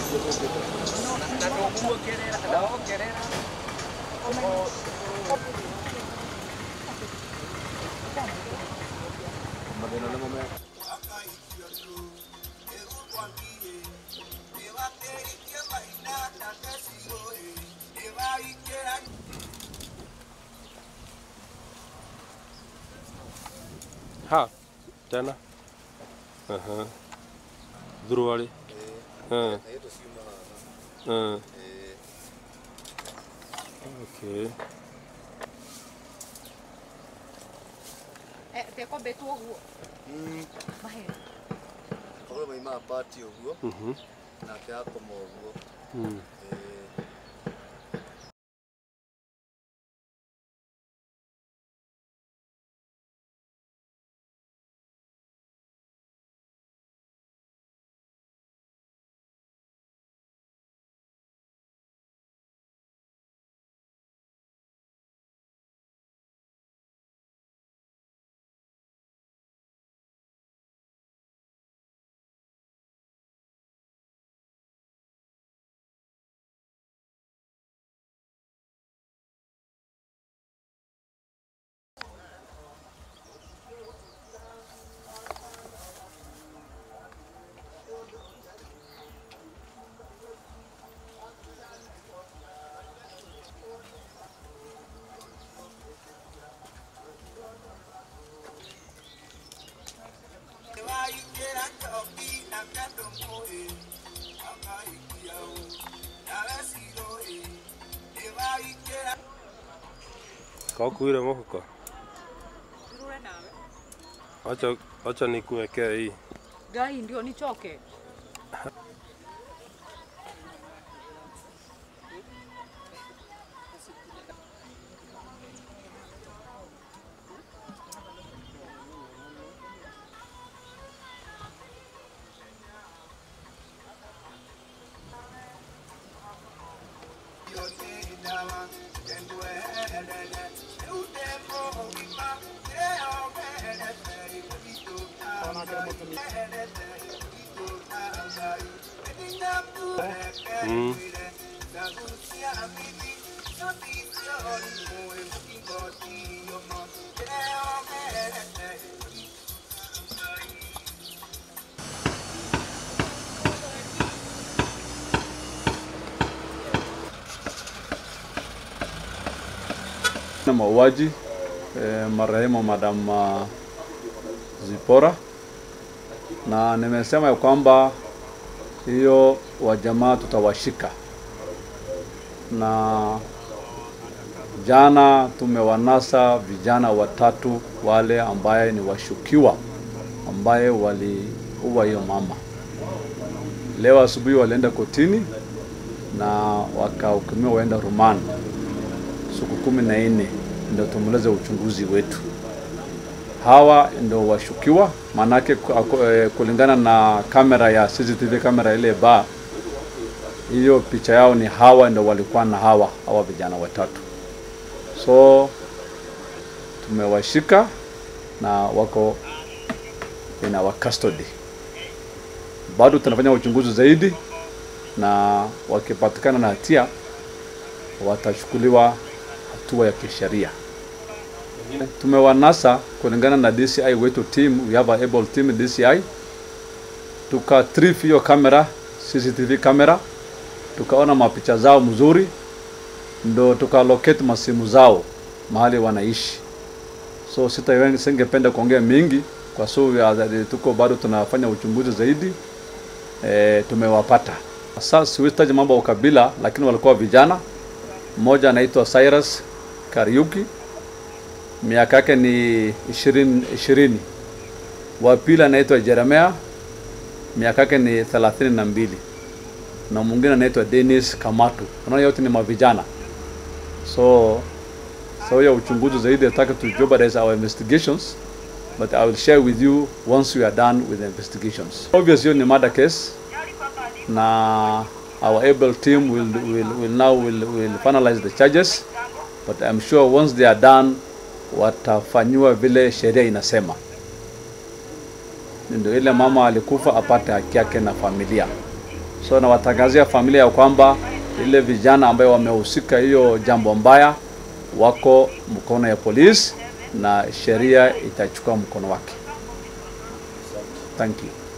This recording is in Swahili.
Ha, tena. Aha. Dhuruwali. Eh. Eh. Okay. Eh, tekombĩtwo ũguo mahera Korwo maimaga pati ũguo Mhm. nake akoma ũguo Mm. Eh, Kaukuire mũhuko. Ndirure nawe Acha acha nikuwekee hii. ngai ndio nichoke Mm. na mauaji eh, marehemu Madam uh, Zipora, na nimesema ya kwamba hiyo wajamaa tutawashika, na jana tumewanasa vijana watatu wale ambaye ni washukiwa ambaye waliua hiyo mama. Leo asubuhi walienda kotini na wakahukumiwa waenda rumani siku kumi na nne ndio tumalize uchunguzi wetu. Hawa ndio washukiwa, maanake ku- ako- eh, kulingana na kamera ya CCTV kamera ile ba hiyo picha yao ni hawa ndio walikuwa na hawa hawa vijana watatu, so tumewashika na wako in our custody. Bado tunafanya uchunguzi zaidi, na wakipatikana na hatia watachukuliwa hatua ya kisheria. Tumewanasa kulingana na DCI wetu team, we have a able team DCI, tuka trip hiyo kamera CCTV kamera, tukaona mapicha zao mzuri, ndo tuka locate masimu zao mahali wanaishi. So sita singependa kuongea mingi kwa sababu ya- tuko bado tunafanya uchunguzi zaidi. E, tumewapata sasa, siwezi mambo ya ukabila, lakini walikuwa vijana mmoja anaitwa Cyrus Kariuki, miaka yake ni ishirini ishirini. Wa pili anaitwa Jeremia, miaka yake ni thelathini na mbili, na mwingine anaitwa Dennis Kamatu. Unaona, yote ni mavijana. So so ya uchunguzi zaidi nataka to jeopardize our investigations but I will share with you once we are done with the investigations. Obviously ni murder case na our able team will, will, will now will, will finalize the charges but I'm sure once they are done watafanyiwa vile sheria inasema, ndio ile mama alikufa apate haki yake na familia. So nawatangazia familia ya kwamba ile vijana ambayo wamehusika hiyo jambo mbaya wako mkono ya polisi na sheria itachukua mkono wake. Thank you.